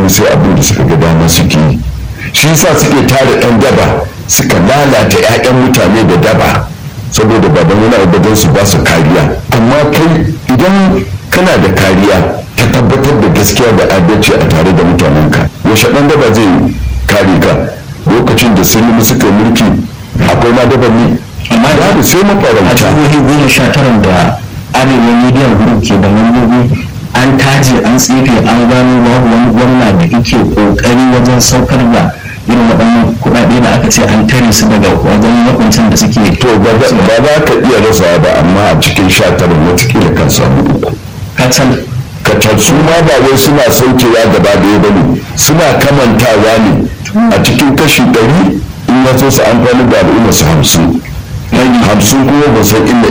mutane sai abin da suka ga dama suke yi shi yasa suke tara yan daba suka lalata 'ya'yan mutane da daba saboda baban wani abu don su ba su kariya amma kai idan kana da kariya ta tabbatar da gaskiya da adalci a tare da mutanenka yaushe ɗan daba zai kare ka lokacin da sun suka mulki akwai ma daban ne amma babu sai a mafarauta jihohi goma sha tara da arewa media group ke da mambobi an taje an tsefe an gano babu wani gwamna da yake kokari wajen saukar da irin waɗannan kuɗaɗe da aka ce an tare su daga wajen makuncin da suke to ba za ba za ka iya rasa ba amma a cikin sha tara watakila kan samu uku kacal kacal su ma ba wai suna saukewa gaba ɗaya ba ne suna kamantawa ne a cikin kashi ɗari in ya so su amfani da al'umma su hamsin hamsin kuma ba san inda